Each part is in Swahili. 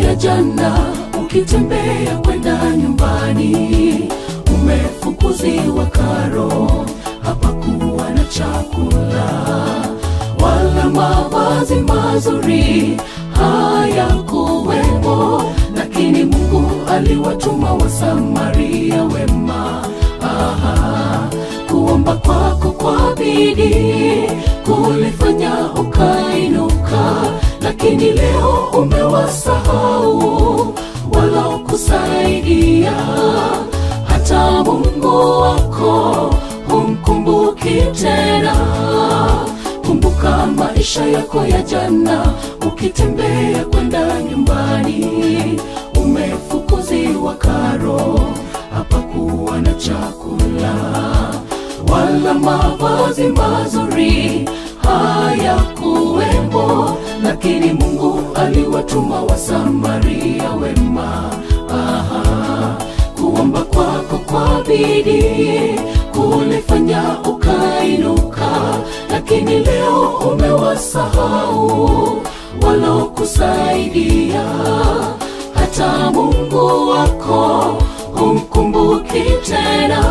ya jana ukitembea kwenda nyumbani umefukuziwa karo hapakuwa na chakula wala mavazi mazuri hayakuwemo lakini mungu aliwatuma wasamaria wema Aha, kuomba kwako kwa bidii kulifanya ukainuka lakini leo umewasahau walokusaidia hata mungu wako humkumbuki tena kumbuka maisha yako ya jana ukitembea kwenda nyumbani umefukuziwa karo hapakuwa na chakula wala mavazi mazuri hayakuwemo lakini mungu aliwatuma wasamaria wema Aha, kuomba kwako kwa bidii kulifanya ukainuka lakini leo umewasahau walokusaidia hata mungu wako humkumbuki tena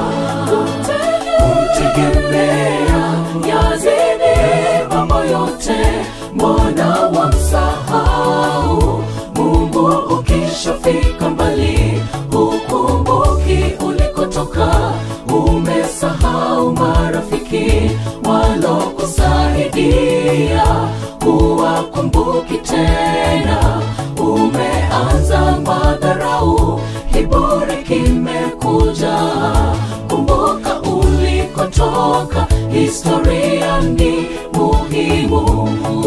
kumtegemea yazidi mambo yote mbona wamsahau mungu ukishafika mbali hukumbuki ulikotoka umesahau marafiki walokusaidia huwakumbuki tena umeanza madharau kiburi kimekuja kumbuka ulikotoka historia ni muhimu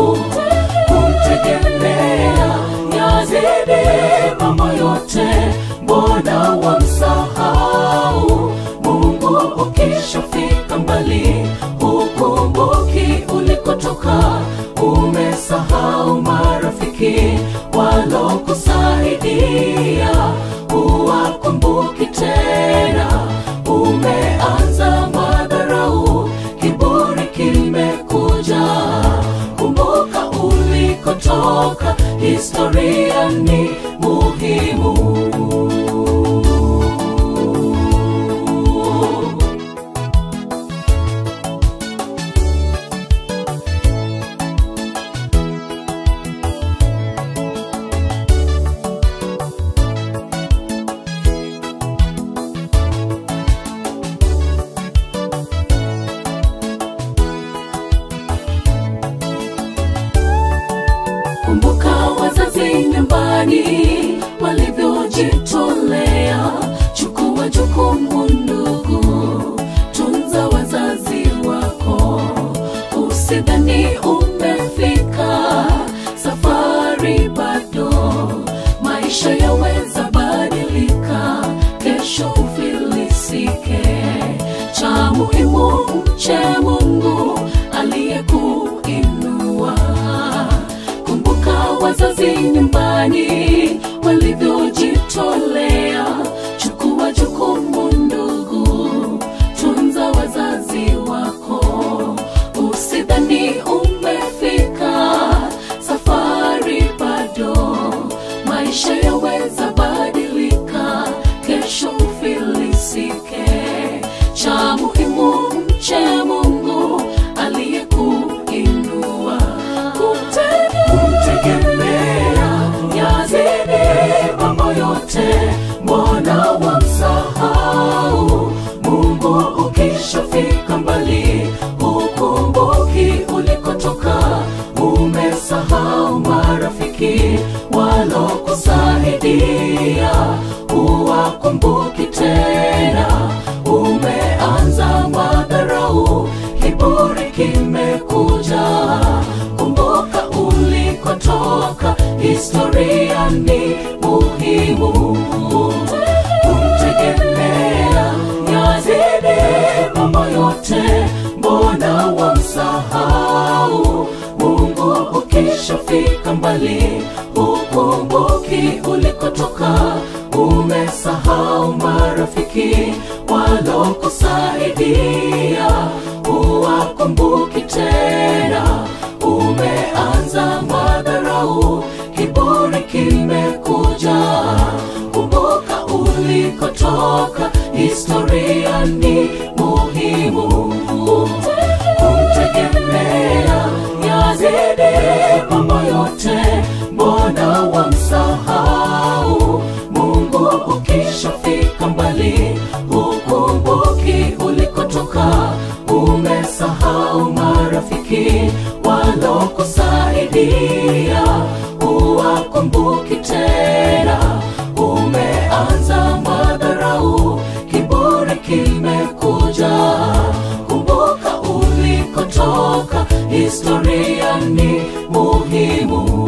kumtegemea yazidi mambo yote mbona wamsahau mungu ukishafika mbali hukumbuki ulikotoka umesahau marafiki walokusaidia huwakumbuki tena umeanza madharau kiburi kimekuja kumbuka ulikotoka historia ni muhimu kumbuka wazazi nyumbani walivyojitolea chukua jukumu ndugu tunza wazazi wako usidhani umefika safari bado maisha yaweza badilika kesho ufilisike cha muhimu mche mungu aliyekuinua kumbuka wazazi nyumbani walivyojitolea chukua jukumu ndugu tunza wazazi wako usidhani umefika safari bado maisha yaweza badilika kesho ufilisike cha muhimu mche mungu aliyekuinua kumtegemea yazidi mambo yote mbona wamsahau mungu ukishafika mbali hukumbuki ulikotoka umesahau marafiki walokusaidia huwakumbuki tena umeanza madharau kiburi kimekuja kumbuka ulikotoka historia ni muhimu kumtegemea yazidi mambo yote mbona wamsahau mungu ukishafika mbali hukumbuki ulikotoka umesahau marafiki walokusaidia huwakumbuki tena umeanza madharau kiburi kimeku ulikotoka historia ni muhimu kumtegemea yazidi mambo yote mbona wamsahau mungu ukishafika mbali hukumbuki ulikotoka umesahau marafiki walokusaidia uwakumbuki tena umeanza madharau kiburi kimekuja kumbuka ulikotoka historia ni muhimu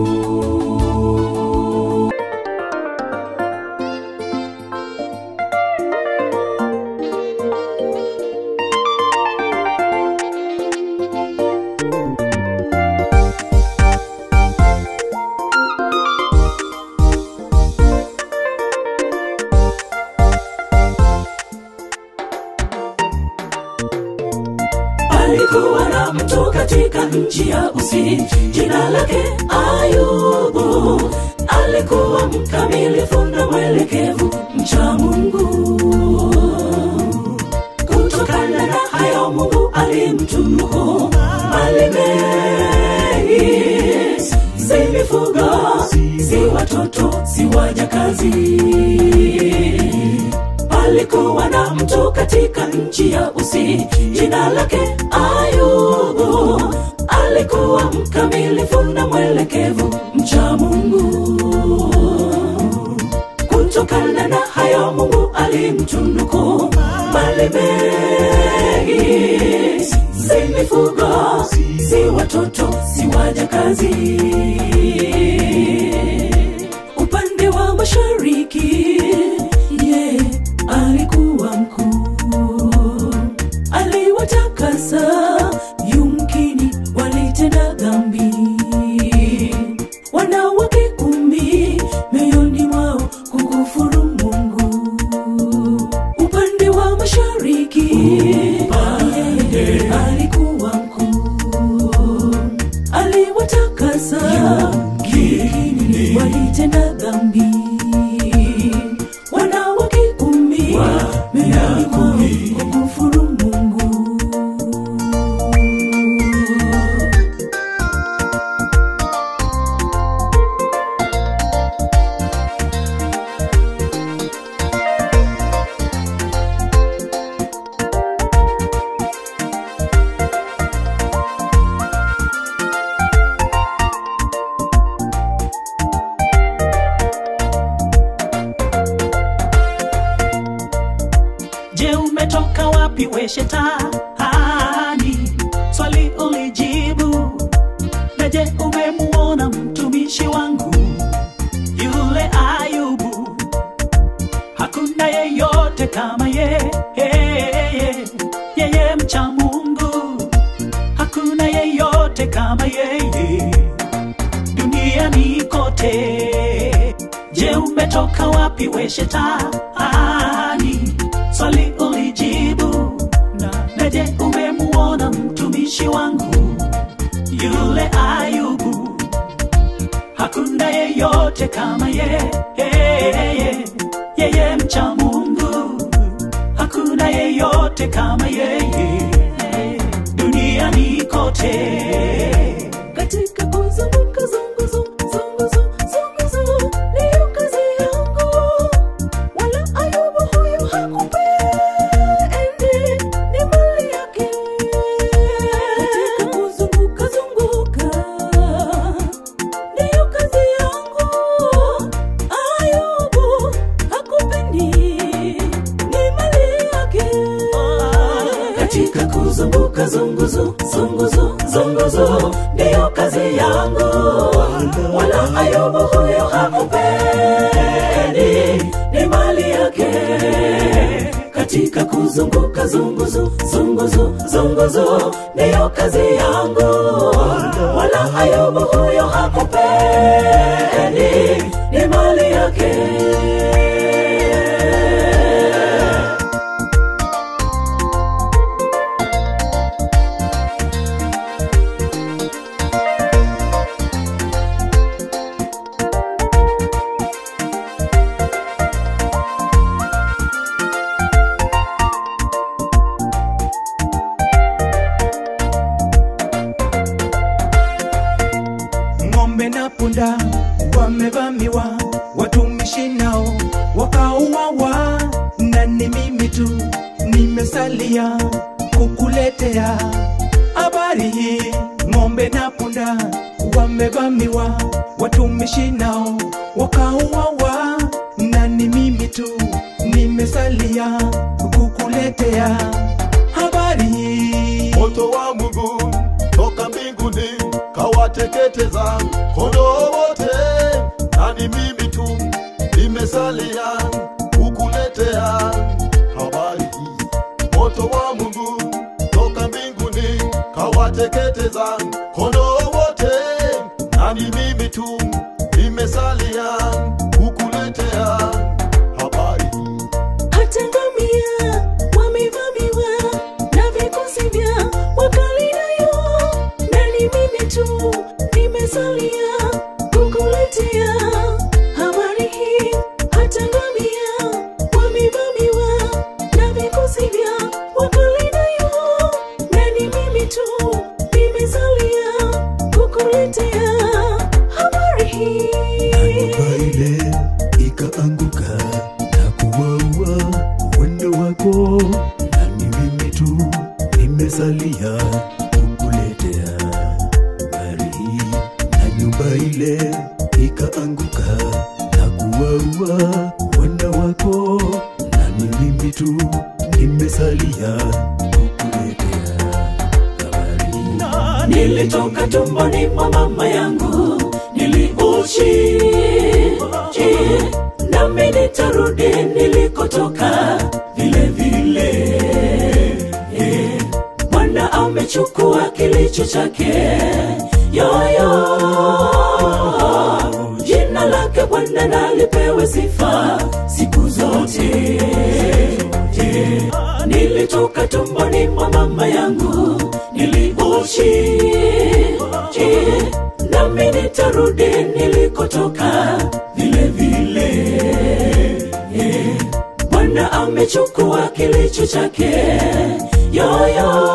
alikuwa na mtu katika nchi ya usi jina lake ayubu alikuwa mkamilifu na mwelekevu mcha mungu kutokana na hayo mungu alimtunuku mali mengi si mifugo si watoto si wajakazi palikuwa na mtu katika nchi ya usi jina lake ayubu alikuwa mkamilifu na mwelekevu mcha mungu kutokana na hayo mungu alimtunuku mali mengi si mifugo si watoto si wajakazi upande wa mashariki ye alikuwa mkuu aliwatakasa yumkini walitenda dhambi wanawake kumi mioyoni mwao kukufuru mungu upande wa mashariki yeye alikuwa mkuu aliwatakasa yumkini walitenda dhambi wanawake kumi mioyoni mwao kukufuru mungu je umetoka wapi we shetani swali ulijibu na je umemuona mtumishi wangu yule ayubu hakuna yeyote kama ye yeye mcha mungu hakuna yeyote kama yeye duniani kote je umetoka wapi we shetani swali ulijibu na naje umemuona mtumishi wangu yule ayubu hakuna yeyote kama ye yeye mcha mungu hakuna yeyote kama yeye duniani kote katika kuzunguka zunguzu zunguzu zunguzu ndiyo kazi yangu wala ayubu huyu hakupendi ni mali yake katika kuzunguka zunguka ndiyo kazi yangu ayubu hakupendi ni mali yake katika kuzunguka zunguzu zunguzu zunguzu ndiyo kazi yangu wala ayubu huyo hakupendi ni mali yake katika kuzunguka zunguzu zunguzu zunguzu ndiyo kazi yangu wala ayubu huyo hakupendi ni mali yake watumishi nao wakauawa, na ni mimi tu nimesalia kukuletea habari hii. Ng'ombe na punda wamevamiwa, watumishi nao wakauawa, na ni mimi tu nimesalia kukuletea habari hii. moto wa Mungu toka mbinguni kawateketeza kondoo wote, na ni mimi tu nimesalia kukuletea habari hii. Moto wa Mungu toka mbinguni kawateketeza kondoo wote, na ni mimi tu nimesalia kukuletea habari hii. hata ngamia wamevamiwa na vikosi vya Wakaldayo, na ni mimi tu nimesalia kukuletea habari hii. Hata ngamia wamevamiwa na vikosi vya Wakaldayo, na ni mimi tu nimesalia kukuletea habari hii. nyumba ile ikaanguka na kuwaua wendo wako, na ni mimi tu nimesalia kukuletea habari hii. Na nyumba ile ikaanguka na kuwaua wendo wako, na ni mimi tu nimesalia kukuletea habari hii. nilitoka tumboni mwa mama yangu niliuchi nami nitarudi nilikotoka vile vile Eh, bwana amechukua kilicho chake yoyo jina lake bwana nalipewe sifa siku zote Eh, nilitoka tumboni mwa mama yangu niliuchi nami nitarudi nilikotoka vile vile Eh, bwana amechukua kilicho chake yoyo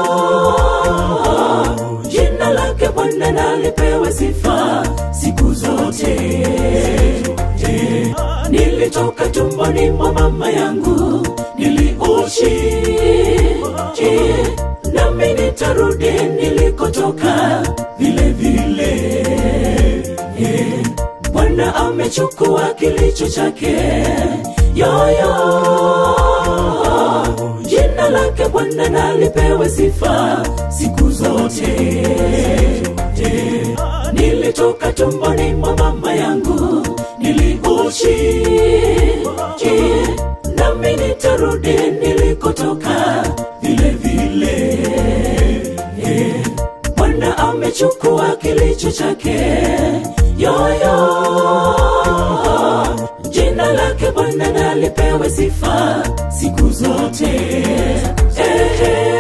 jina lake bwana nalipewe sifa siku zote Eh, nilitoka tumboni mwa mama yangu niliuchi nami nitarudi nilikotoka vile vile Eh, bwana amechukua kilicho chake yoyo jina lake bwana nalipewe sifa siku zote Eh, nilitoka tumboni mwa mama yangu niliuchi nami nitarudi nilikotoka vile vile Eh, bwana amechukua kilicho chake yoyo jina lake bwana nalipewe sifa siku zote eh,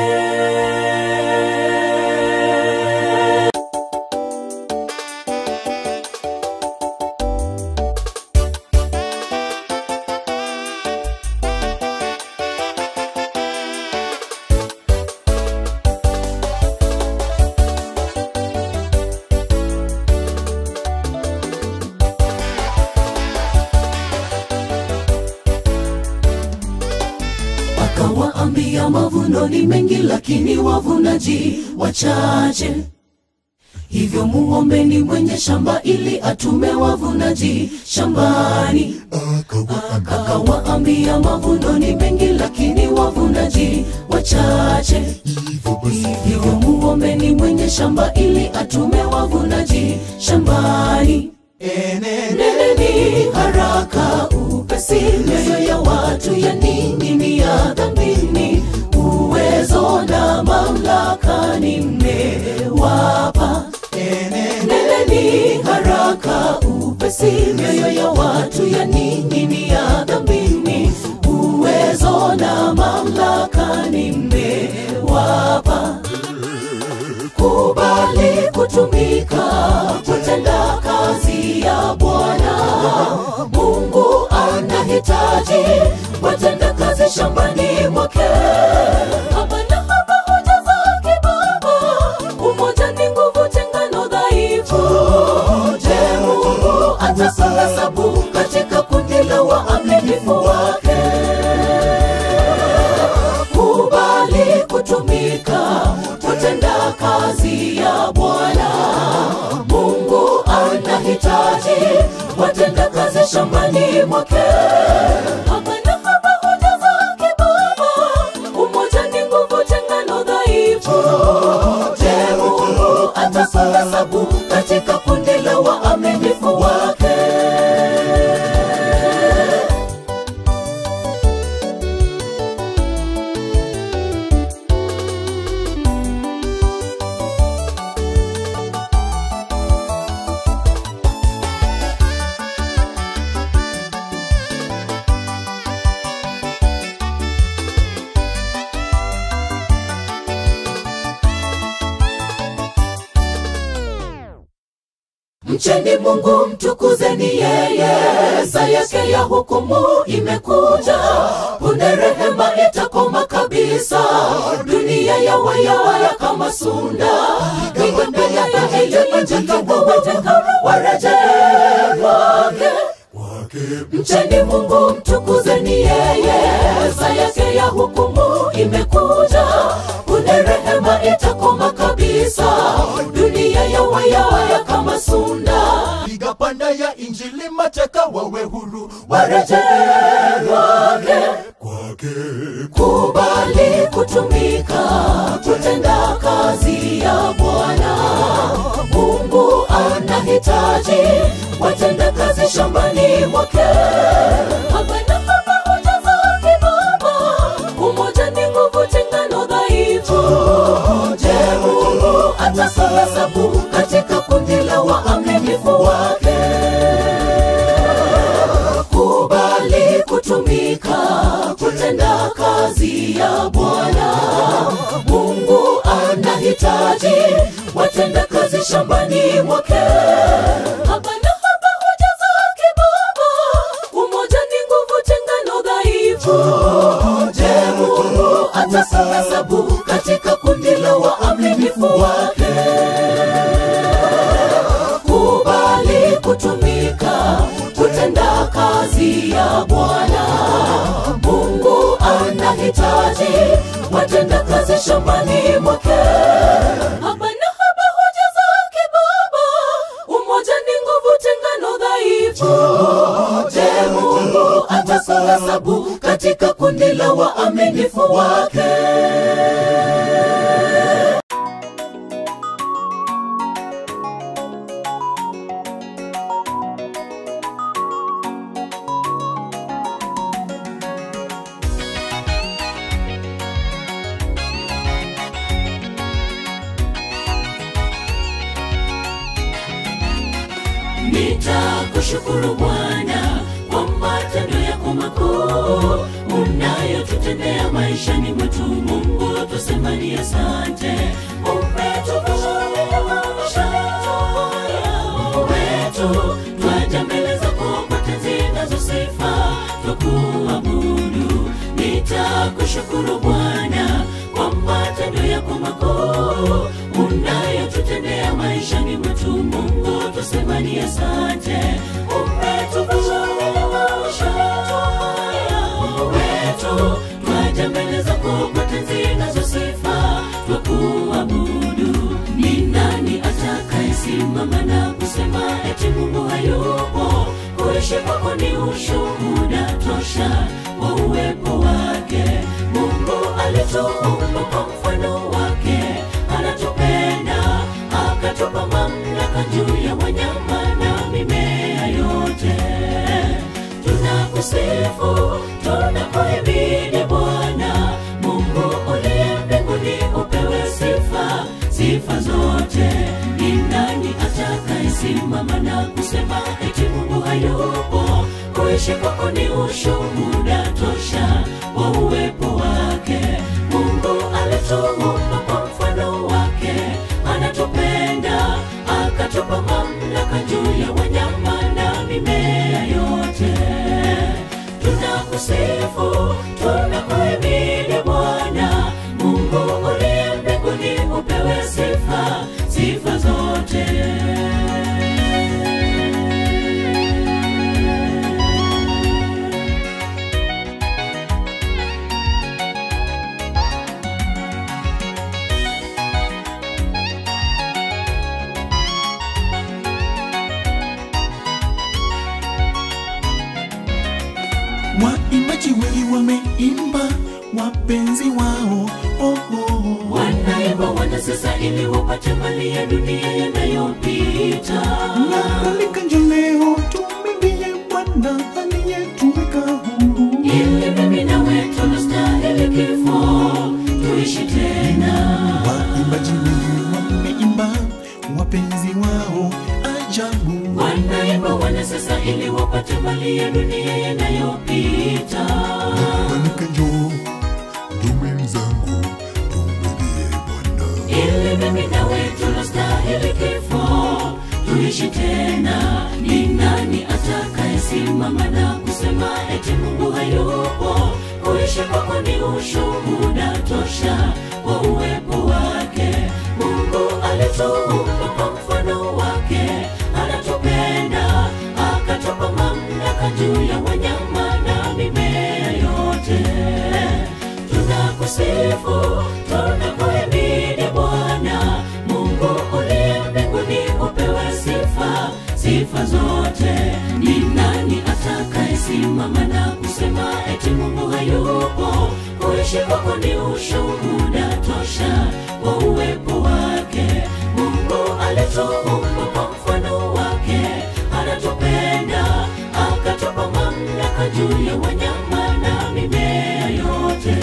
akawaambia mavuno ni mengi lakini wavunaji wachache hivyo muombeni mwenye shamba ili atume wavunaji shambani akawaambia mavuno ni mengi lakini wavunaji wachache hivyo muombeni mwenye shamba ili atume wavunaji shambani neneni haraka upesi mioyo ya watu ya nini ni ya dhambini uwezo na mamlaka nimewapa neneni haraka upesi mioyo ya watu ya nini ni ya dhambini uwezo na mamlaka nimewapa kubali kutumika kutenda kazi ya Bwana kundi la waaminifu wake kubali kutumika kutenda kazi ya bwana mungu anahitaji watenda kazi shambani mwake hapana hapa hoja zake baba umoja ni nguvu tengano dhaifu je mungu atakuhesabu katika kundi la waaminifu wake mcheni mungu mtukuzeni yeye saa yake ya hukumu imekuja punde rehema itakoma kabisa dunia yawayawaya kama sunda warejewake mcheni mungu mtukuzeni yeye saa yake ya hukumu imekuja punde rehema itakoma kabisa dunia yawayawaya kama sunda piga panda ya injili mateka wawe huru warejewake kwake kubali kutumika kutenda kazi ya bwana mungu anahitaji watenda kazi shambani mwake hapana hapa hoja zake baba umoja ni nguvu tengano dhaifu je mungu atakuhesabu katika kundi la waaminifu wake kubali kutumika kutenda kazi ya bwana mungu anahitaji watenda kazi shambani mwake hapana hapa hoja zake baba umoja ni nguvu tengano dhaifu je mungu atakuhesabu katika kundi la waaminifu wake kubali kutumika kutenda kazi ya bwana mungu anahitaji watenda kazi shambani mwake hapana hapa hoja zake baba umoja ni nguvu tengano dhaifu je mungu atakuhesabu katika kundi la waaminifu wake nitakushukuru bwana kwa matendo yako makuu unayotutendea maishani mwetu mungu tusemani asante umetuvusha wetu twaja mbele zako kwa tenzi nazo sifa twakuabudu nitakushukuru bwana kwa matendo yako makuu unayotutendea maishani mwetu mungu tusemani asante umetuvusha wetu twaja mbele zako kwa tenzi nazo sifa twakuabudu ni nani atakayesimama na kusema eti mungu hayupo kuishi kwako ni ushuhuda tosha wa uwepo wake mungu alituumba kwa mfano wake anatupenda akatupa mamlaka juu ya wanyama na mimea yote tunakusifu tunakuhimidi bwana mungu uliye mbinguni upewe sifa sifa zote ni nani atakayesimama na kusema eti mungu hayupo kuishi kwako ni ushuhuda tosha wa uwepo wake mungu alituumba kwa mfano wake anatupenda akatupa mamlaka juu ya wanyama na mimea yote tunakusifu tunakuhimidi bwana mungu uliye mbinguni upewe sifa sifa zote waimbaji wengi wameimba wapenzi wao oh, oh. wanaimba wanasesa ili wapate mali ya dunia yanayopita na kalika njo leo tumwimbie bwana aliyetuweka huru ili mimi nawe tunastahili kifo tuishi tena waimbaji wengi wameimba wapenzi wao ajabu wanaimba wanasesa ili wapate mali ya dunia yanayopita Manika njoo dume zangu tumwimbie Bwana. ili mimi nawe tunastahili kifo tuishi tena ni nani atakayesimama na kusema eti mungu hayupo kuishi kwako ni ushuhuda tosha wa uwepo wake mungu alituumba kwa mfano wake anatupenda akatupa mamlaka juu ya wanyama na mimea yote tunakusifu tunakuhimidi bwana mungu uliye mbinguni upewe sifa sifa zote ni nani atakayesimama na kusema eti mungu hayupo kuishi kwako ni ushuhuda tosha wa uwepo wake mungu alituumba kwa mfano wake anatupenda akatupa mamlaka juu ya wanyama na mimea yote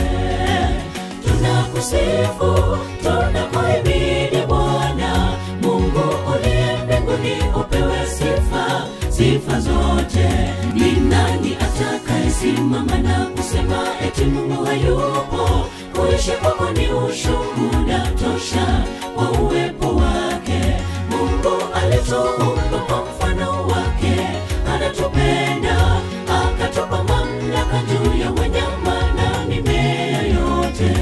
tunakusifu tunakuhimidi bwana mungu uliye mbinguni upewe sifa sifa zote ni nani atakayesimama na kusema eti mungu hayupo kuishi kwako ni ushuhuda tosha wa uwepo wake mungu alituumba kwa mfano wake anatupenda akatupa mamlaka juu ya wanyama na mimea yote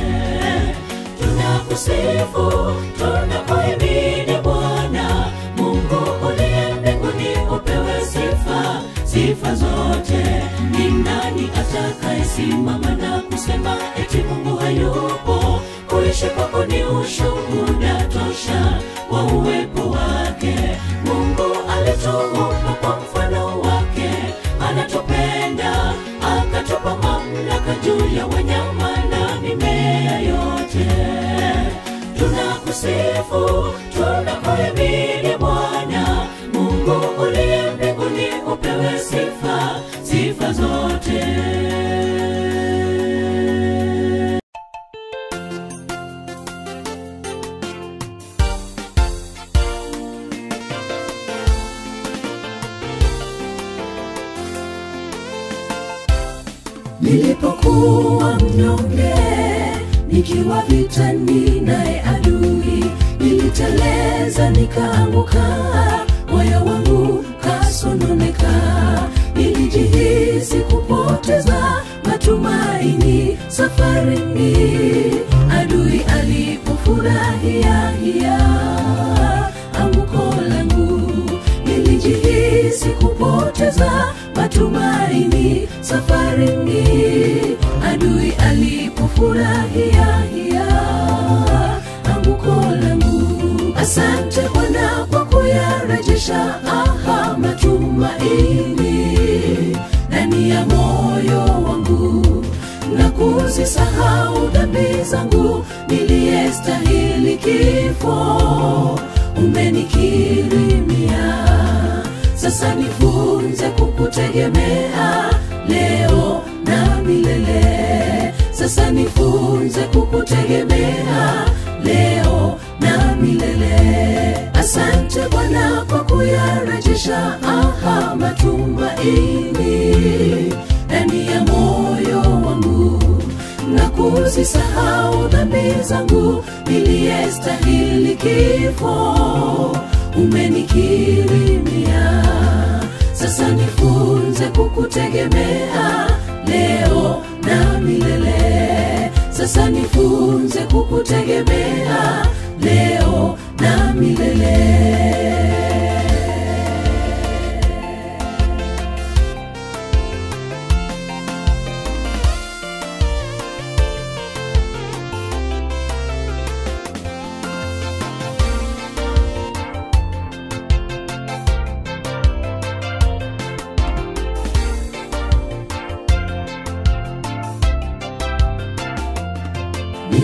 tunakusifu tunakuhimidi bwana mungu uliye mbinguni upewe sifa sifa zote ni nani atakayesimama na kusema eti mungu hayupo kuishi kwako ni ushuhuda tosha wa uwepo wake mungu alituumba kwa mfano wake anatupenda akatupa mamlaka juu ya wanyama na mimea yote tunakusifu tunakuhimidi bwana mungu uliye mbinguni upewe sifa sifa zote nilipokuwa mnyonge nikiwa vitani naye adui niliteleza nikaanguka moyo wangu kasononeka nilijihisi kupoteza matumaini safarini adui alipofurahia hia anguko langu nilijihisi kupoteza matumaini safarini adui alipofurahia hia anguko langu asante bwana kwa kuyarejesha aha matumaini ndani ya moyo wangu na kuzisahau dhambi zangu niliyestahili kifo umenikirimia sasa nifunze kukutegemea leo na milele sasa nifunze kukutegemea leo na milele asante bwana kwa kuyarejesha aha matumaini ndani ya moyo wangu na kuzisahau dhambi zangu niliyestahili kifo umenikirimia sasa nifunze kukutegemea leo na milele sasa nifunze kukutegemea leo na milele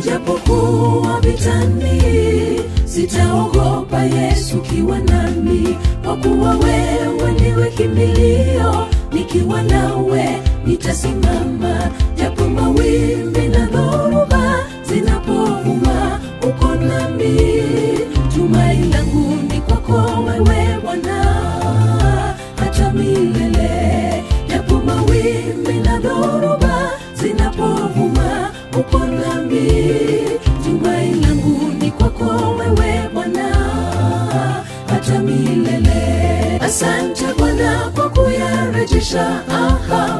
nijapokuwa vitani sitaogopa yesu kiwa nami kwa kuwa wewe ndiwe kimbilio nikiwa nawe nitasimama japo mawimbi na dhoruba zinapovuma uko nami tumai langu ni kwako wewe bwana hata milele japo mawimbi na dhoruba zinapovuma uko nami tumai langu ni kwako wewe bwana hata milele asante bwana kwa kuyarejesha aha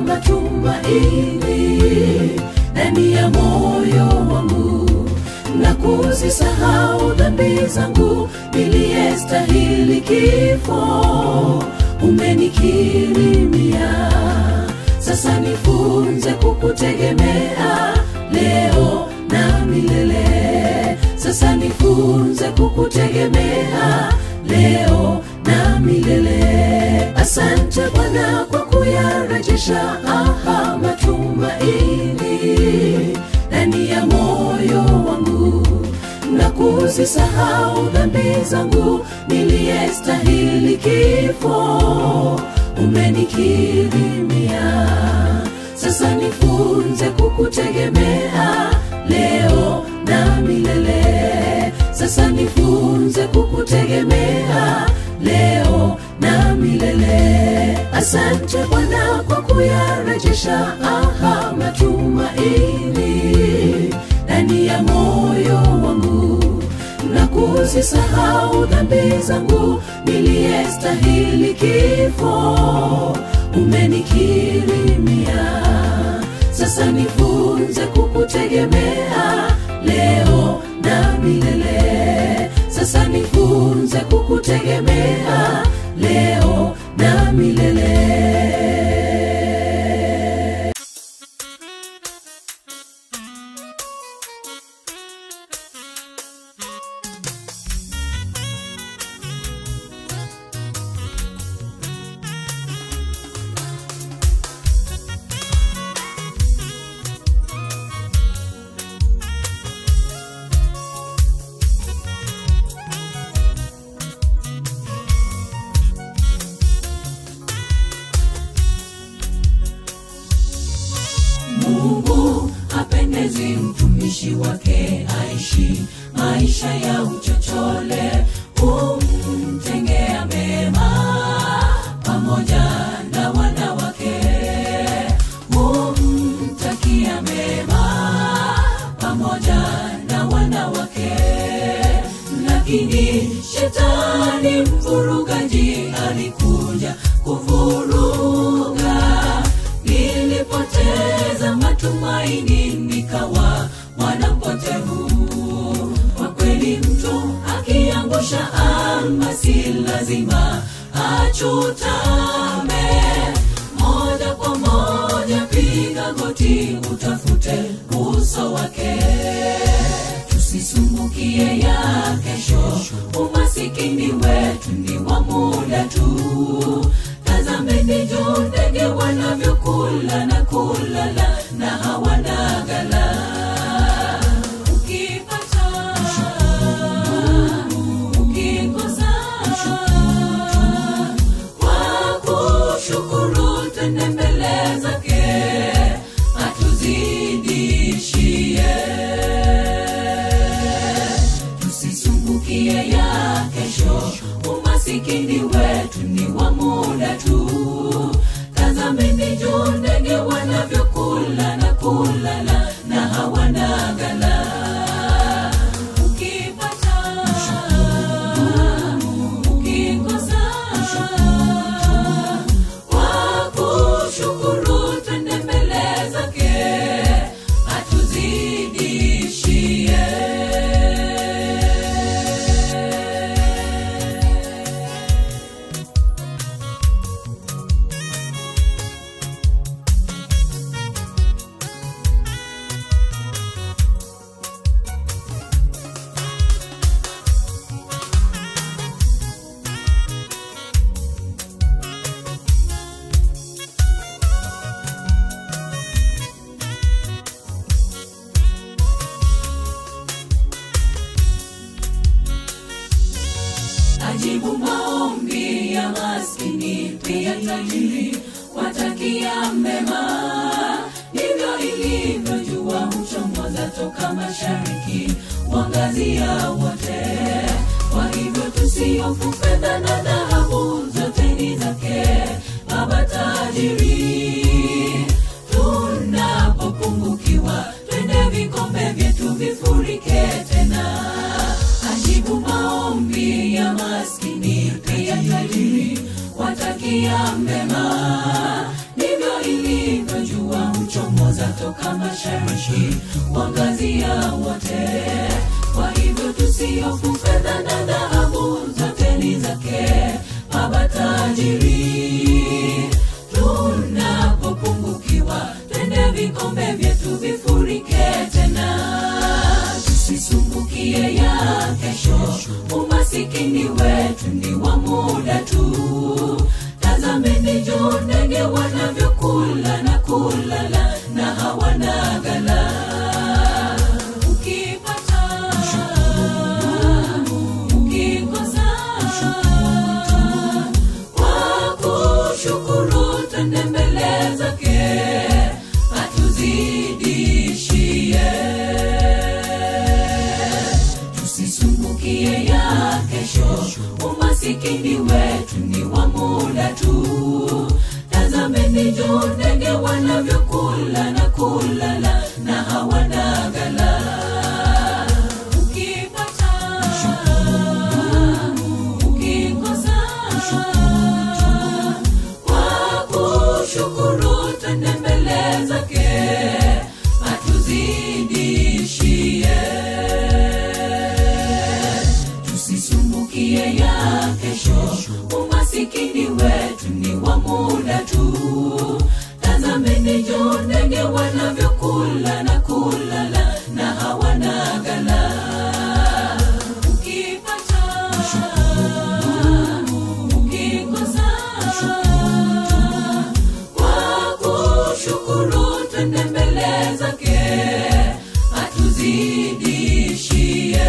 matumaini ndani ya moyo wangu na kuzisahau dhambi zangu niliyestahili kifo umenikirimia sasa nifunze kukutegemea leo na milele sasa nifunze kukutegemea leo na milele asante bwana kwa kuyarejesha aha matumaini ndani ya moyo wangu na kuzisahau dhambi zangu niliyestahili kifo umenikirimia sasa nifunze kukutegemea leo na milele sasa nifunze kukutegemea leo na milele asante bwana kwa kuyarejesha aha matumaini ndani ya moyo wangu na kuzisahau dhambi zangu niliyestahili kifo umenikirimia sasa nifunze kukutegemea leo na milele sasa nifunze kukutegemea leo na milele mungu hapendezi mtumishi wake aishi maisha ya uchochole humtengea mema pamoja na wana wake humtakia mema pamoja na wana wake lakini shetani mvurugaji alikuja kuvuruga nilipoteza matumaini nikawa mwanampotevu kwa kweli mtu akiangusha almasi lazima achutame moja kwa moja piga goti utafute uso wake tusisumbukie ya kesho umasikini wetu ni wa muda tu tazameni juu ndege wanavyokula na kulala na hawana gala ukipata ukikosa kwa kushukuru tende mbele zake atuzidishie tusisumbukie ya kesho umasikini wetu ni wa muda tu tazameni juu ndege wanavyokula na kulala na hawana gala ukipata ukikosa kwa kushukuru twende mbele zake atuzidishie pia tajiri watakia mema ndivyo ilivyo jua huchomoza toka mashariki wangazia wote kwa hivyo tusiofu fedha na dhahabu zote ni zake baba tajiri tunapopungukiwa twende vikombe vyetu vifurike tena ajibu maombi ya maskini pia tajiri watakia mema ndivyo ilivyo jua huchomoza toka mashariki wangazia wote kwa hivyo tusiofu fedha na dhahabu zote ni zake baba tajiri tunapopungukiwa twende vikombe vyetu vifurike tena tusisumbukie ya kesho umasikini wetu ni wa muda tu tazameni juu ndege wanavyokula na kulala na hawana gala ukipata ukikosa kwa kushukuru twende mbele zake atuzidishie tusisumbukie ya kesho umasikini wetu ni wa muda tu tazameni juu ndege wanavyokula na kulala na hawana gala ukipata ukikosa kwa kushukuru twende mbele zake atuzidishie tusisumbukie ya kesho umasikini wetu ni wa muda tu tazameni juu ndege wanavyokula na kulala na hawana gala ukipata ukikosa kwa kushukuru twende mbele zake atuzidishie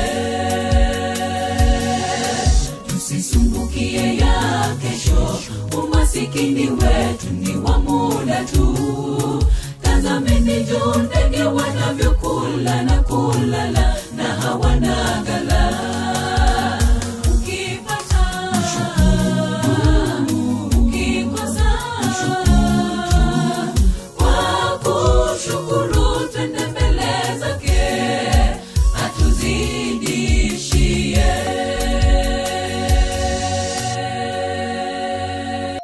tusisumbukie ya kesho umasikini wetu ni wa muda tu tazameni juu ndege wanavyokula na kulala na hawana gala ukipata ukikosa kwa kushukuru twende mbele zake atuzidishie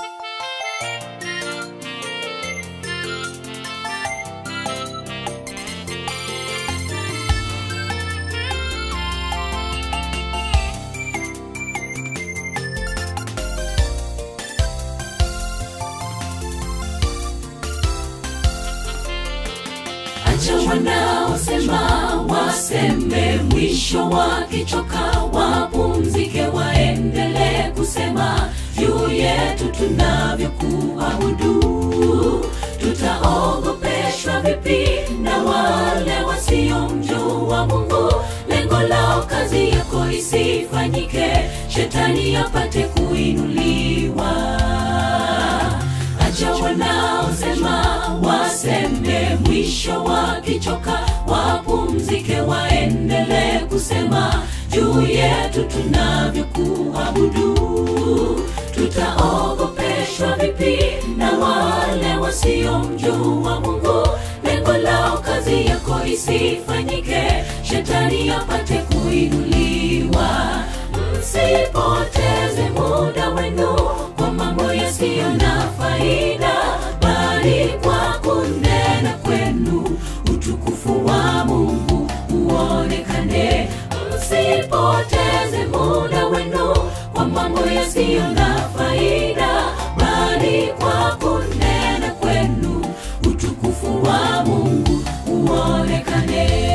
acha wanaosema waseme mwisho wakichoka wapumzike waendelee kusema juu yetu tunavyokuabudu tutaogopeshwa vipi na wale wasiomjua mungu lengo lao kazi yako isifanyike shetani apate kuinuliwa acha wanaosema waseme mwisho wakichoka wapumzike waendelee kusema juu yetu tunavyokuabudu tutaogopeshwa vipi na wale wasiomjua mungu lengo lao kazi yako isifanyike shetani apate kuinuliwa msipoteze muda wenu kwa mambo yasiyo na faida bali kwa kunena kwenu utukufu wa mungu uonekane msipoteze muda wenu kwa mambo yasiyo na faida bali kwa kunena kwenu utukufu wa mungu uonekane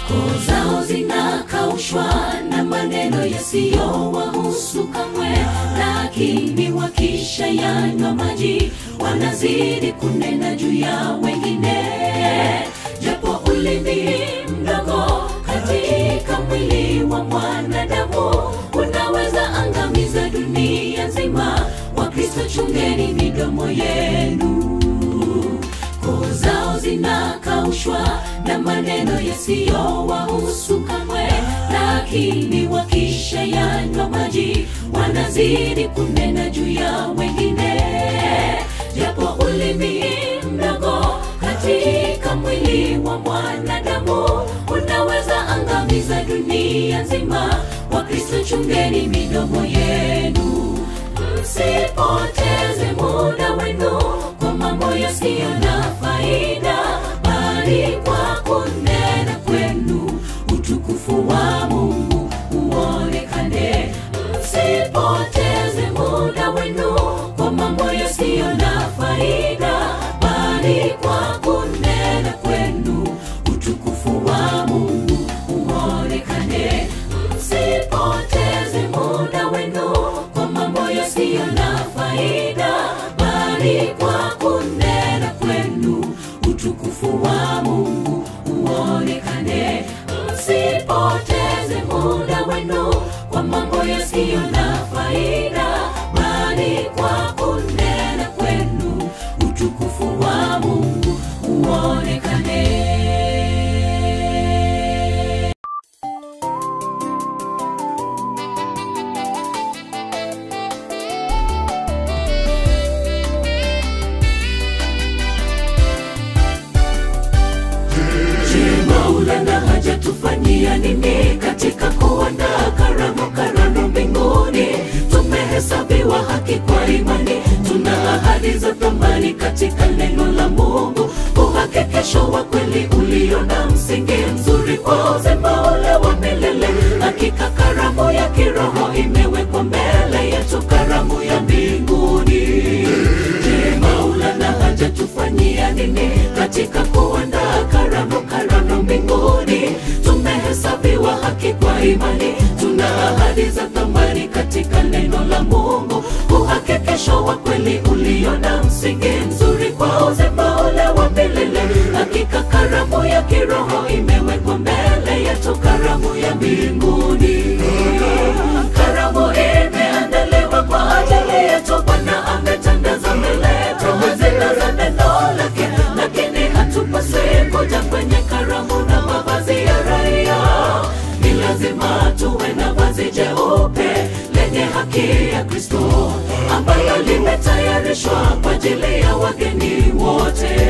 koo zao zinakaushwa na maneno yasiyowahusu kamwe, lakini wakisha yanywa maji wanazidi kunena juu ya wengine, japo ulimi mdogo katika mwili wa mwanadamu unaweza angamiza dunia nzima. Wakristo, chungeni midomo yenu koo zao zinakaushwa na maneno yasiyowahusu kamwe, lakini wakisha yanywa maji wanazidi kunena juu ya wengine, japo ulimi mdogo katika mwili wa mwanadamu unaweza angamiza dunia nzima. Wakristo, chungeni midomo yenu msipoteze muda wenu kwa mambo yasiyo na faida, bali kwa kunena kwenu utukufu wa Mungu uonekane. Msipoteze muda wenu kwa mambo yasiyo na faida, bali kwa kunena kwenu utukufu wa Mungu uonekane. Msipoteze muda wenu kwa mambo yasiyo na faida, bali kwa kunena kwenu utukufu wa Mungu uonekane. Msipoteze muda wenu kwa mambo yasiyo na faida, bali kwa kunena kwenu utukufu wa Mungu uonekane. Je, Maulana hajatufanyia nini katika kuandaa karamu karamu mbinguni? Tumehesabiwa haki kwa imani, tuna ahadi za thamani katika neno la Mungu, uhakikisho wa kweli ulio na msingi mzuri kwa uzima ule wa milele. Hakika karamu ya kiroho imewekwa mbele yetu, karamu ya mbinguni. Je, Maulana hajatufanyia nini katika kuandaa karamu karamu mbinguni? Tumehesabiwa haki kwa imani, tuna ahadi za thamani katika neno la Mungu, uhakikisho wa kweli ulio na msingi mzuri kwa uzima ule wa milele. Hakika karamu ya kiroho imewekwa mbele yetu, karamu ya mbinguni. Karamu imeandaliwa kwa ajili yetu, Bwana ametandaza mbele yetu hazina za neno lake, lakini hatupaswi kuja kwenye karamu na mavazi ya raia. Ni lazima tuwe na vazi jeupe lenye haki ya Kristo, ambalo limetayarishwa kwa ajili ya wageni wote.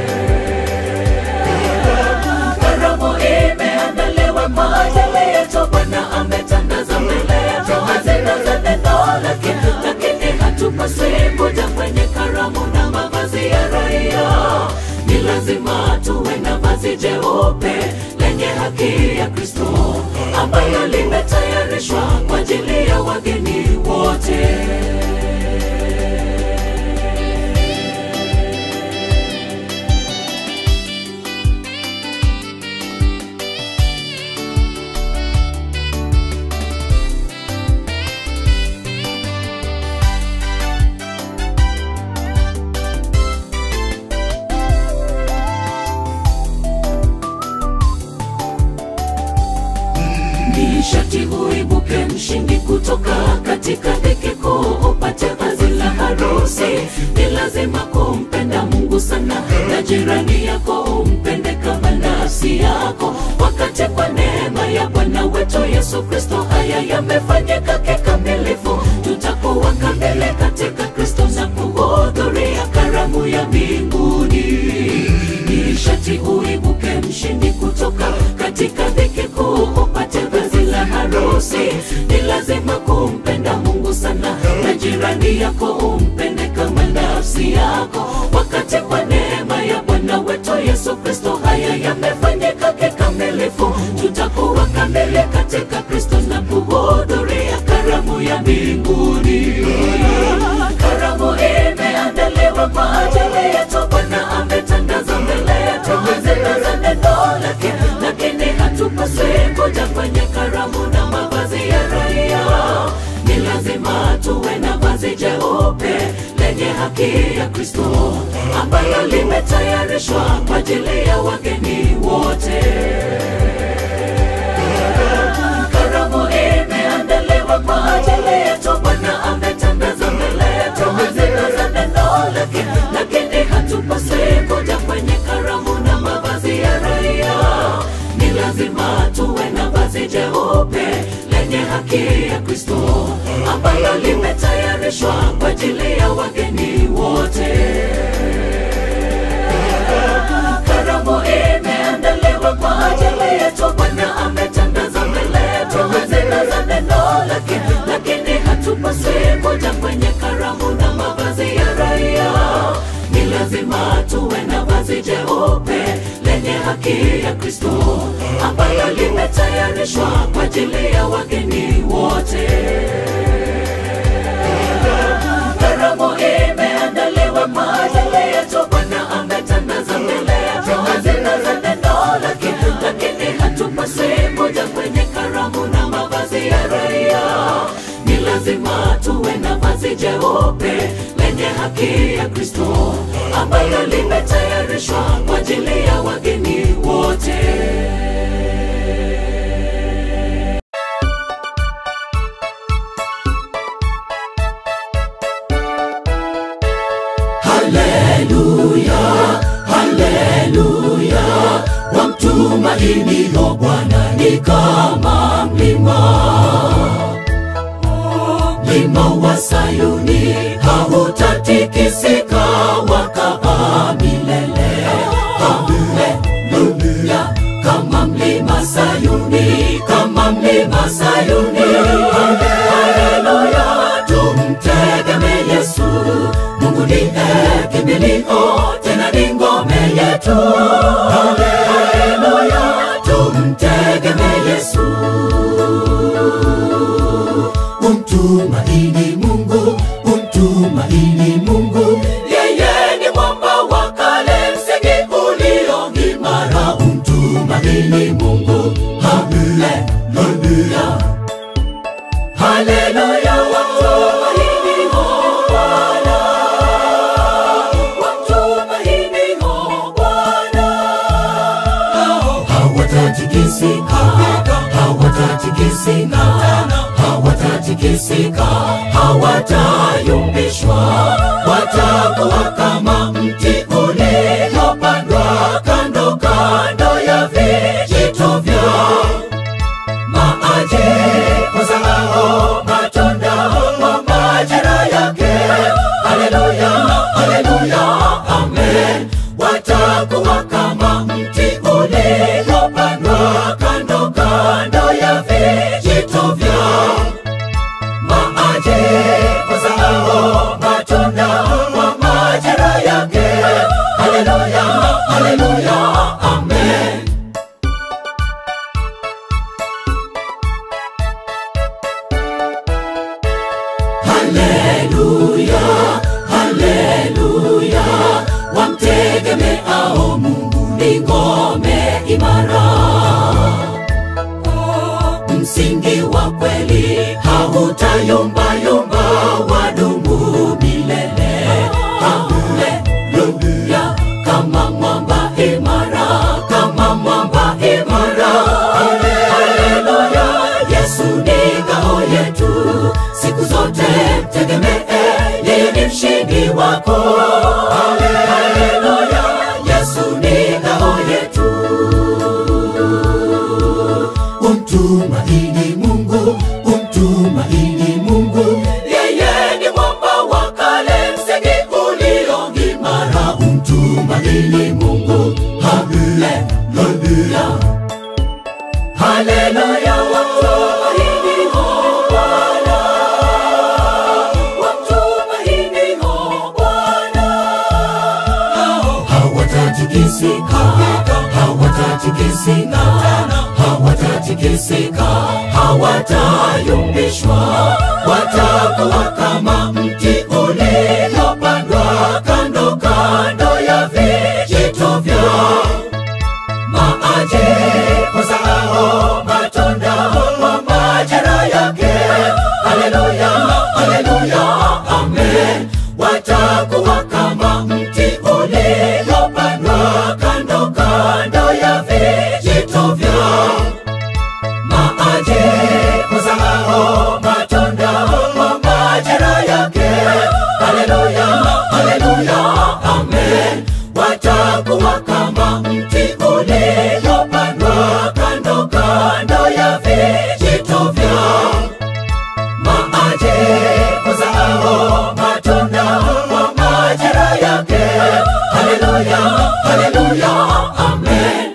Karamu imeandaliwa kwa ajili yetu, Bwana ametandaza mbele yetu hazina za neno lake, lakini hatupaswi kuja kwenye karamu na mavazi ya raia. Ni lazima tuwe na vazi jeupe lenye haki ya Kristo, ambayo limetayarishwa kwa ajili ya wageni wote. ni shati uibuke mshindi kutoka katika dhiki kuu upate vazi la harusi ni lazima kumpenda mungu sana na jirani yako umpende kama nafsi yako wakati kwa neema ya bwana wetu yesu kristo haya yamefanyika kikamilifu tutakuwa kamili katika kristo na kuhudhuria karamu ya mbinguni ni shati uibuke mshindi kutoka katika dhiki kuu upate vazi la harusi ni lazima kumpenda mungu sana na jirani yako umpende kama nafsi yako wakati kwa neema ya bwana wetu yesu kristo haya yamefanyika kikamilifu tutakuwa kamili katika kristo na kuhudhuria karamu ya mbinguni karamu imeandaliwa kwa ajili yetu bwana ametangaza mbele yetu hazina za neno lake lakini hatupa haki ya Kristo ambayo limetayarishwa kwa ajili ya wageni wote. Karamu imeandaliwa kwa ajili yetu, Bwana ametangaza mbele yetu hazina za neno lake, lakini hatupaswi kuja kwenye karamu na mavazi ya raia. Ni lazima tuwe na vazi jeupe lenye haki ya Kristo ambalo limetayarishwa kwa ajili ya wageni wote. Karamu imeandaliwa kwa ajili yetu, Bwana ametangaza mbele yetu hazina za neno lake, lakini hatupaswi kuja kwenye karamu na mavazi ya raia. Ni lazima tuwe na vazi jeupe lenye haki ya Kristo ambalo limetayarishwa kwa ajili ya wageni wote. Karamu imeandaliwa kwa ajili yetu, Bwana ametangaza mbele yetu hazina za neno lake, lakini hatupaswi kuja kwenye karamu na mavazi ya raia. Ni lazima tuwe na vazi jeupe lenye haki ya Kristo ambalo limetayarishwa kwa ajili ya wageni wote. Haleluya, haleluya, wamtumainio Bwana ni kama mlima, mlima wa Sayuni hautatikisika, wakaa milele. Haleluya, kama mlima Sayuni, kama mlima Sayuni. Haleluya, tumtegemee Yesu, Mungu ndiye kimbilio, tena ni ngome yetu. Haleluya, tumtegemee Yesu. Umtumaini Mungu, umtumaini Mungu, yeye ni mwamba wa kale, msingi ulio imara. Umtumaini Mungu, haleluya, haleluya, wamtumaini Bwana, wamtumaini Bwana hawatatikisika, hawatatikisika, hawatatikisika, hawatayumbishwa, watakuwa kama mti uliopandwa kando kando ya vijito vya maji, uzao matunda kwa majira yake. Haleluya, haleluya, amen. Watakuwa kama mti uliopandwa kando kando ya vijito vya maji, uzao matunda kwa majira yake. Haleluya, haleluya, amen. Haleluya, haleluya, wamtegemeao Mungu ni ngome imara. Msingi wa kweli hautayumbayumba, wadumu milele. Haleluya, kama mwamba imara, kama mwamba imara. Haleluya, Yesu ni ngao yetu, siku zote mtegemee, yeye ni mshindi wako. Haleluya, Yesu ni ngao yetu. Umtumaini Mungu, umtumaini Mungu, yeye ni mwamba wa kale, msingi ulio imara. Umtumaini Mungu, haleluya, haleluya, wamtumaini Bwana, wamtumaini Bwana hawatatikisika, hawatatikisika, hawatatikisika, hawatayumbishwa, watakuwa kama mti uliopandwa kando kando ya vijito vya maji, uzao matunda kwa majira yake. Haleluya, haleluya, amen. Watakuwa watakuwa kama mti uliopandwa kando kando ya vijito vya maji uzao matunda kwa majira yake. Haleluya, haleluya, amen. Watakuwa kama mti uliopandwa kando kando ya vijito vya maji uzao matunda kwa majira yake. Haleluya, haleluya, amen.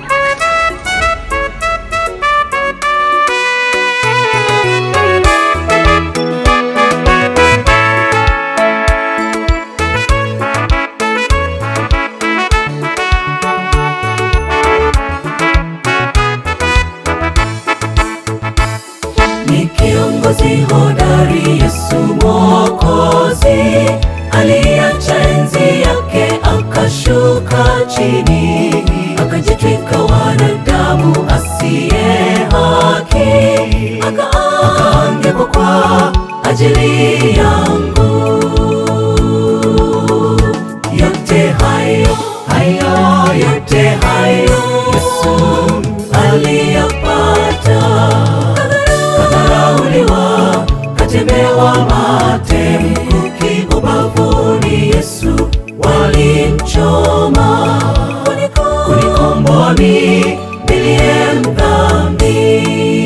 ni kiongozi hodari Yesu Mwokozi aliacha enzi yake akashuka chini akajitwika wanadamu asiye haki aka- akaangikwa kwa ajili yangu yote hayo hayo yote hayo Yesu aliyapata kadharauliwa katemewa mate mkuki ubavuni Yesu walimchoma kunikomboa mi niliye mdhambi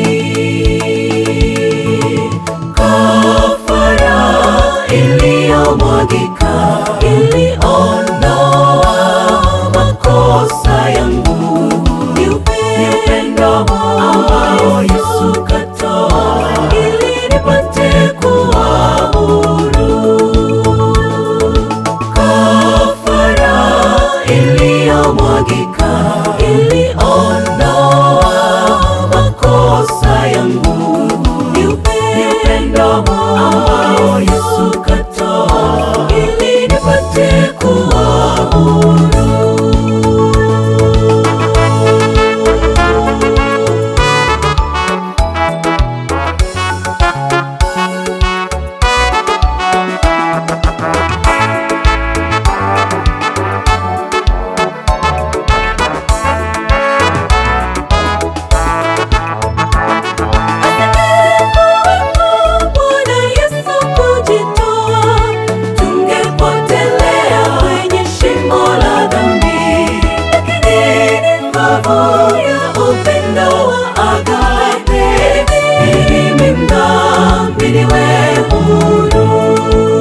kafara iliyomwagika iliondoa makosa yangu ni upendo ambao Yesu katoa ili nipate kuwa huru kafara iliyomwagika iliondoa makosa yangu ni upendo ambao Yesu katoa ili nipate kuwa huru Bwana Yesu kujitoa, tungepotelea kwenye shimo la dhambi. Lakini ni nguvu ya upendo wa agape, mimi mdhambi niwe huru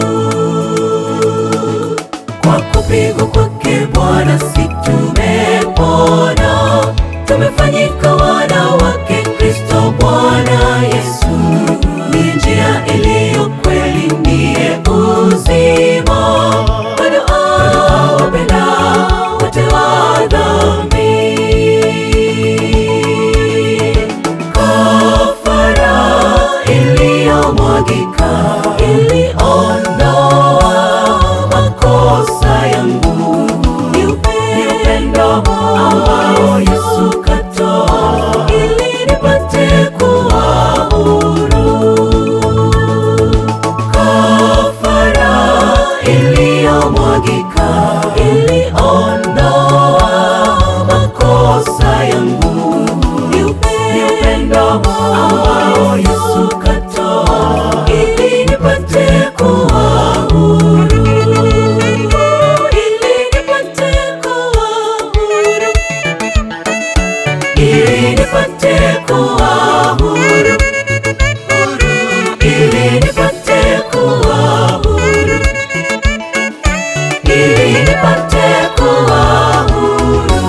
kwa kupigwa kwake Bwana si tumepona, tumefanyika wana wake Kristo Bwana Yesu. Ni njia iliyo kweli, ndiye uzima. Bado awapenda wote wa dhambi. Kafara iliyomwagika iliondoa makosa yangu ni upendo ambao Yesu katoa ili nipate kuwa huru kafara iliyomwagika iliondoa makosa yangu ni upendo ambao Yesu katoa ili nipate kuwa huru ili nipate kuwa huru ili nipate kuwa huru huru ili nipate kuwa huru ili nipate kuwa huru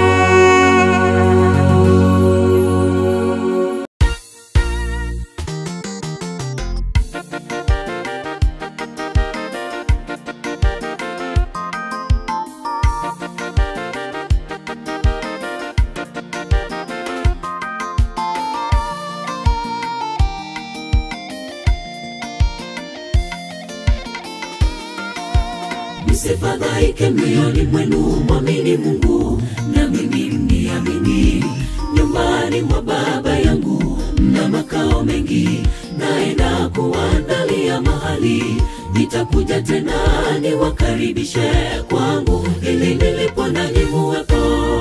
msifadhaike mioyoni mwenu mwamini mungu na mimi mniamini nyumbani mwa baba yangu mna makao mengi naenda kuandalia mahali nitakuja tena niwakaribishe kwangu ili nilipo nanyi muwepo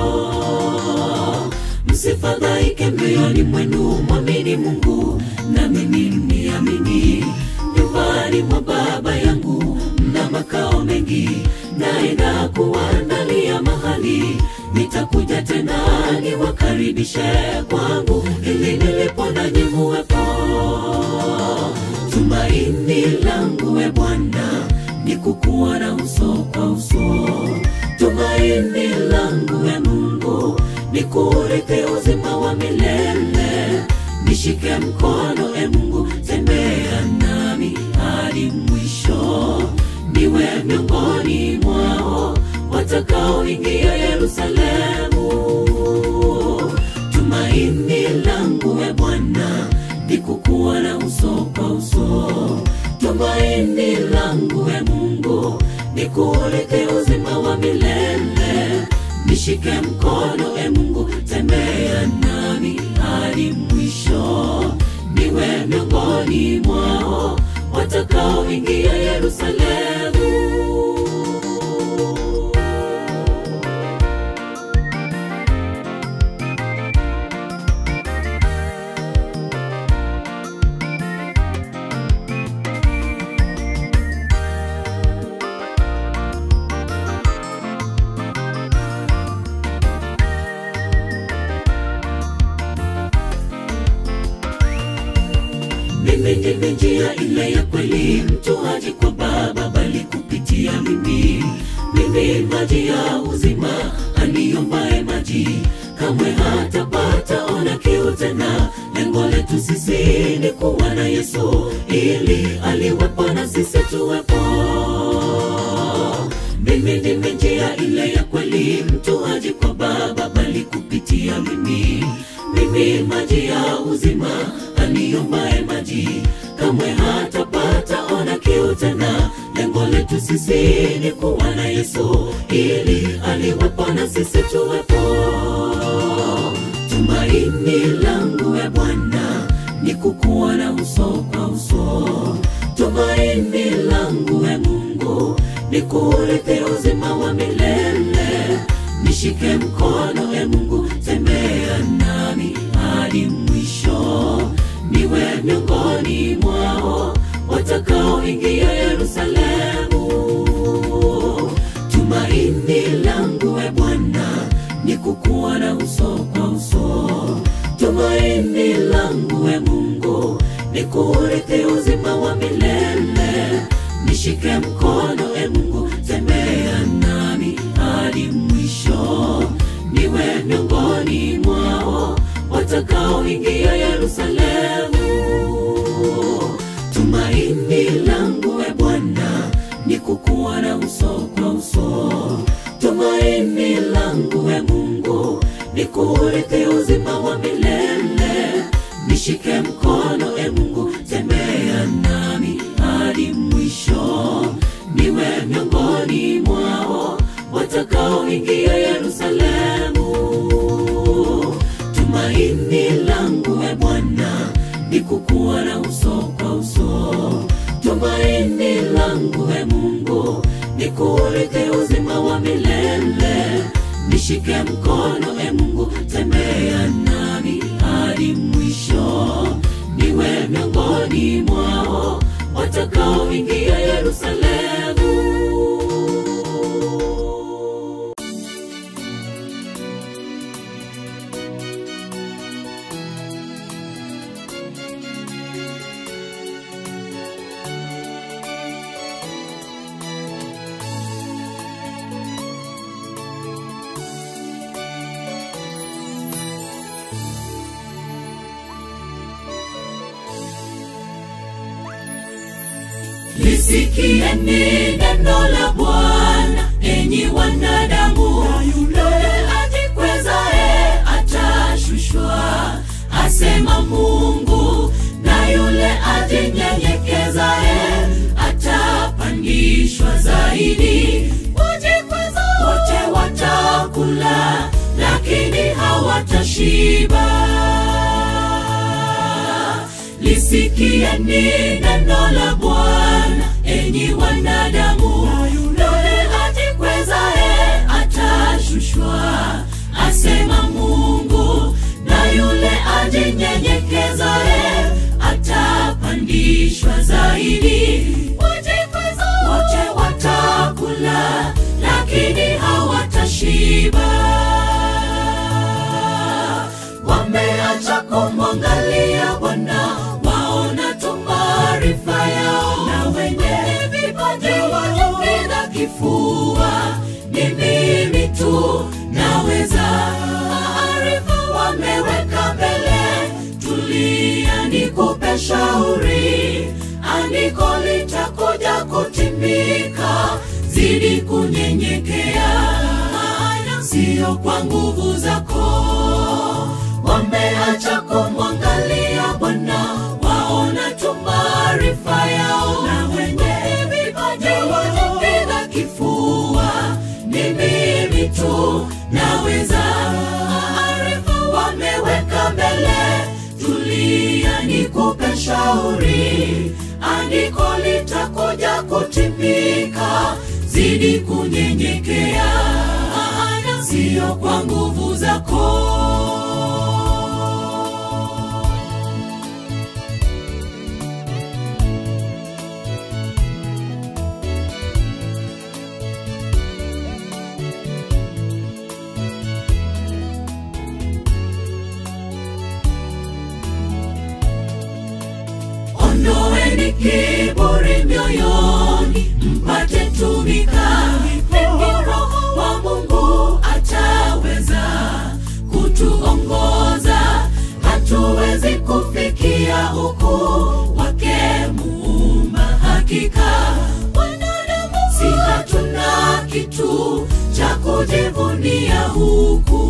msifadhaike mioyoni mwenu mwamini mungu na mimi mniamini nyumbani mwa baba yangu mna makao mengi naenda kuandalia mahali nitakuja tena niwakaribishe kwangu ili nilipo nanyi muwepo tumaini langu we bwana ni kukuona uso kwa uso tumaini langu we mungu ni kurithi uzima wa milele nishike mkono e mungu tembea nami hadi mwisho niwe miongoni mwao watakaoingia yerusalemu tumaini langu we bwana ni kukuona uso kwa uso tumaini langu we mungu ni kurithi uzima wa milele nishike mkono e mungu tembea nami hadi mwisho niwe miongoni mwao watakaoingia yerusalemu mimi ndimi njia ile ya kweli mtu haji kwa baba bali kupitia mimi mimi maji ya uzima aniombaye maji kamwe hatapata ona kiu tena lengo letu sisi ni kuwa na yesu ili aliwepo na sisi tuwepo mimi ndimi njia ile ya kweli mtu haji kwa baba bali kupitia mimi mimi maji ya uzima aniombaye maji kamwe hatapata ona kiu tena lengo letu sisi ni kuwa na yesu ili aliwepo na sisi tuwepo tumaini langu we bwana ni kukuona uso kwa uso tumaini langu we mungu ni kurithi uzima wa milele nishike mkono e mungu tembea nami hadi mwisho niwe miongoni mwao watakaoingia yerusalemu tumaini langu we bwana ni kukuona uso kwa uso tumaini langu we mungu ni kurithi uzima wa milele nishike mkono e mungu tembea nami hadi mwisho niwe miongoni mwao watakaoingia yerusalemu tumaini langu we bwana ni kukuona uso kwa uso tumaini langu we mungu ni kurithi uzima wa milele nishike mkono e mungu tembea nami hadi mwisho niwe miongoni mwao watakaoingia yerusalemu tumaini langu we bwana ni kukuona uso kwa uso tumaini langu we mungu ni kurithi uzima wa milele nishike mkono e mungu tembea nami hadi mwisho niwe miongoni mwao watakaoingia yerusalemu lisikieni neno la bwana enyi wanadamu yule ajikwezae atashushwa asema mungu na yule ajinyenyekezae atapandishwa zaidi wajikweza wote watakula lakini hawatashiba lisikieni neno la bwana enyi nyinyi wanadamu yule ajikwezae atashushwa asema mungu na yule ajinyenyekezae atapandishwa zaidi Wajikweza wote watakula lakini hawatashiba wameacha kumwangalia bwana waona tu maarifa yao na wenye vipaji wanapiga kifua ni mimi tu naweza maarifa wameweka mbele tulia nikupe shauri andiko litakuja kutimika zidi kunyenyekea maana sio kwa nguvu zako wameacha kumwangalia bwana waona tu maarifa yao na wenye vipaji wanapiga kifua ni mimi tu naweza maarifa wameweka mbele tulia nikupe shauri andiko litakuja kutimika zidi kunyenyekea maana sio kwa nguvu zako ondoeni kiburi mioyoni mpate tumika Vipi roho wa mungu ataweza kutuongoza hatuwezi kufikia ukuu wake muumba hakika wanadamu si hatuna kitu cha kujivunia huku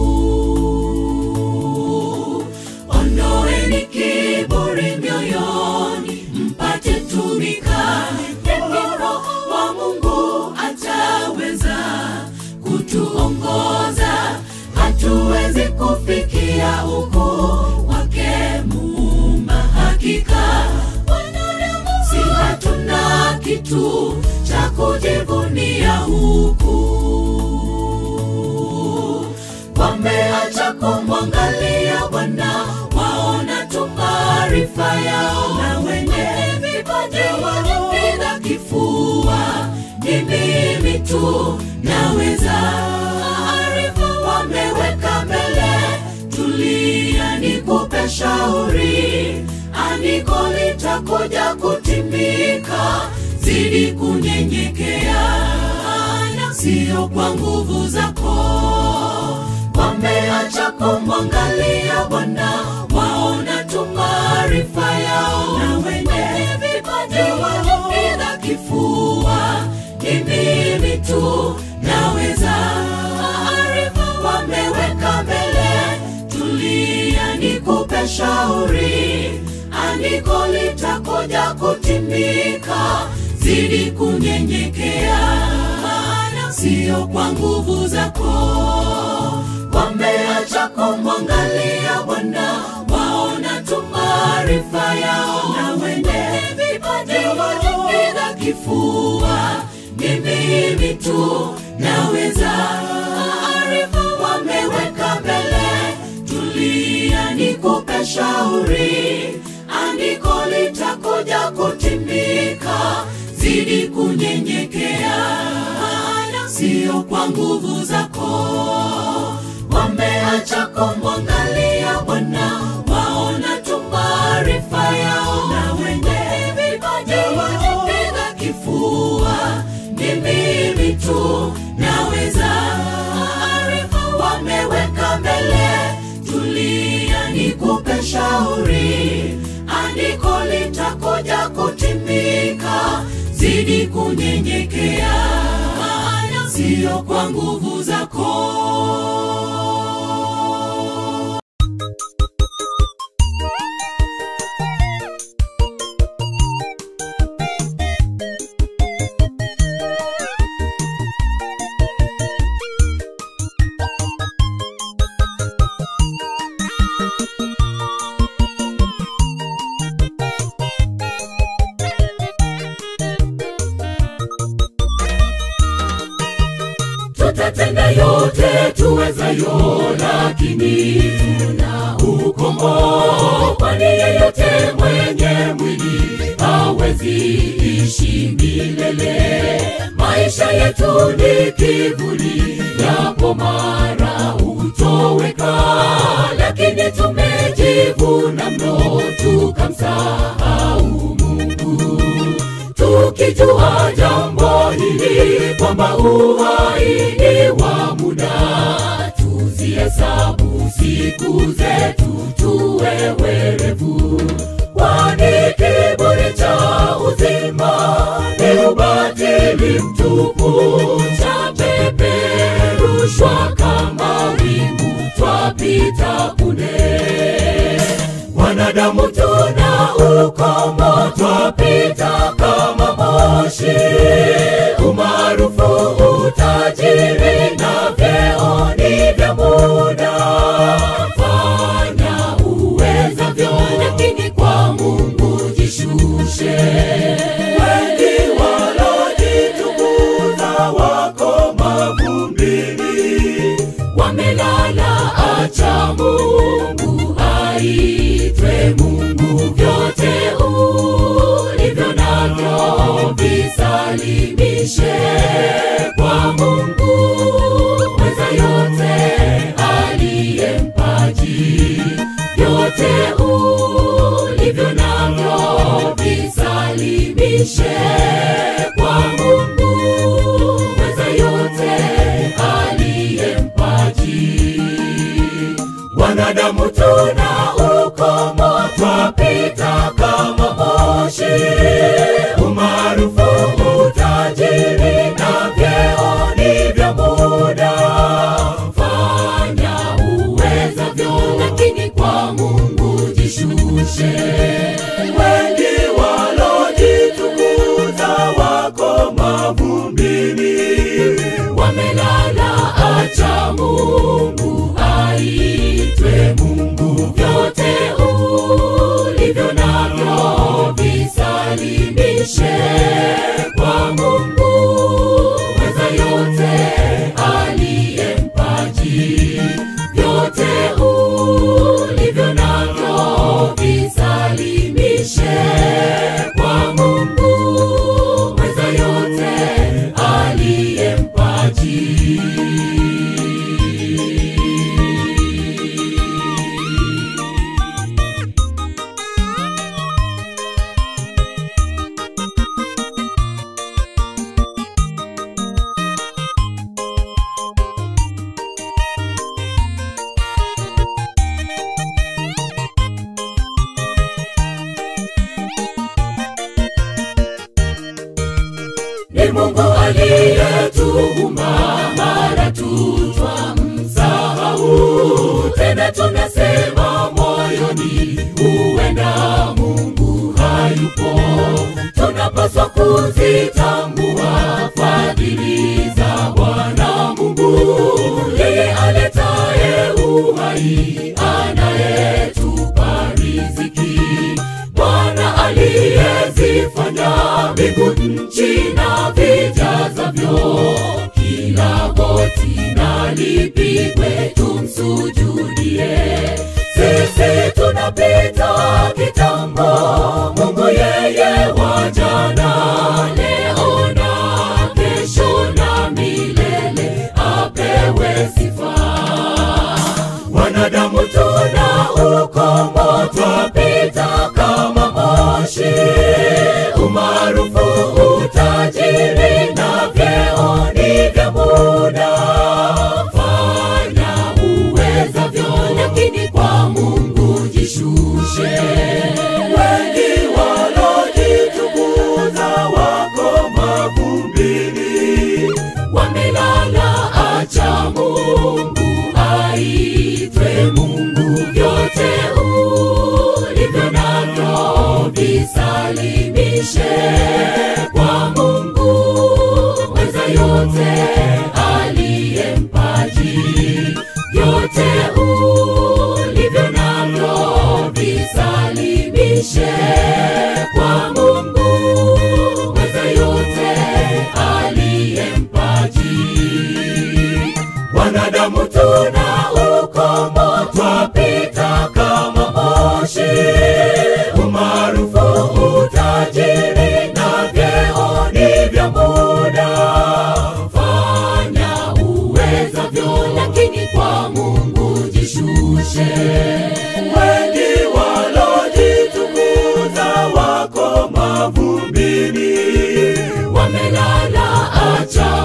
ondoeni kiburi mioyoni mpate tumika Vipi roho wa mungu ataweza kutuongoza hatuwezi kufikia ukuu wake muumba hakika wanadamu si hatuna kitu cha kujivunia huku wameacha kumwangalia bwana waona tu maarifa yao na wenye vipaji wanapiga kifua ni mimi tu naweza maarifa wameweka mbele tulia nikupe shauri andiko litakuja kutimika zidi kunyenyekea maana sio kwa nguvu zako wameacha kumwangalia bwana waona tu maarifa yao na wenye vipaji wanapiga kifua ni mimi tu naweza maarifa wameweka mbele tulia nikupe shauri andiko litakuja kutimika zidi kunyenyekea maana sio kwa nguvu zako wameacha kumwangalia bwana waona tu maarifa yao na wenye vipaji wanapiga kifua ni mimi tu naweza maarifa wameweka mbele tulia nikupe shauri andiko litakuja kutimika zidi kunyenyekea maana sio kwa nguvu zako wameacha kumwangalia bwana waona tu maarifa yao na wenye vipaji wanapiga kifua ni mimi tu naweza maarifa wameweka mbele tulia nikupe shauri andiko litakuja kutimika zidi kunyenyekea maana sio kwa nguvu zako nayo lakini tuna ukomo kwani yeyote mwenye mwili hawezi ishi milele maisha yetu ni kivuli yapo mara hutoweka lakini tumejivuna mno tukamsahau mungu tukijua jambo hili kwamba uhai ni wa muda tuzihesabu siku zetu tuwe werevu kwani kiburi cha uzima ni ubatili mtupu cha peperushwa kama wingu twapita punde wanadamu tuna ukomo twapita kama moshi umaarufu utajiri na vyeo ni vya muda fanya uwezavyo lakini kwa mungu jishushe wengi walojitukuza wako mavumbini wamelala acha mungu aitwe mungu vyote ulivyo navyo visalimishe kwa mungu weza yote aliye mpaji vyote ulivyo navyo visalimishe kwa mungu weza yote aliye mpaji wanadamu tuna ukomo twapita kama moshi umaarufu utajiri na vyeo ni vya muda fanya uwezavyo lakini kwa mungu jishushe wengi walojitukuza wako mavumbini wamelala acha mungu aitwe mungu vyote ulivyo navyo visalimishe kwa mungu weza yote aliye mpaji vyote ulivyo navyo visalimishe kwa mungu weza yote aliye mpaji ni mungu aliyetuumba mara tutwa msahau tena tunasema moyoni huenda mungu hayupo tunapaswa kuzitambua fadhili za bwana mungu yeye aletaye uhai anayetupa riziki bwana aliyezifanya mbingu nchi na vijazavyo kila goti na lipigwe tumsujudie sisi tunapita kitambo mungu yeye wa jana leo na kesho na milele apewe sifa wanadamu tuna ukomo twapita kama moshi umaarufu utajiri na vyeo ni vya muda fanya uwezavyo lakini kwa mungu jishushe wengi walojitukuza wako mavumbini wamelala acha mungu aitwe mungu vyote ulivyo navyo visalimishe kwa mungu weza yote aliye mpaji vyote ulivyo navyo visalimishe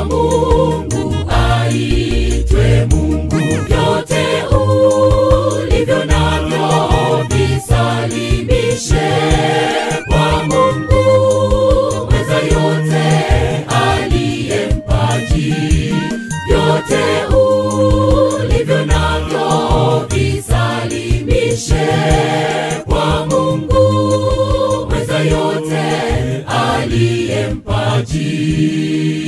mungu aitwe mungu vyote ulivyo navyo visalimishe kwa mungu mweza yote aliye mpaji vyote ulivyo navyo visalimishe kwa mungu mweza yote aliye mpaji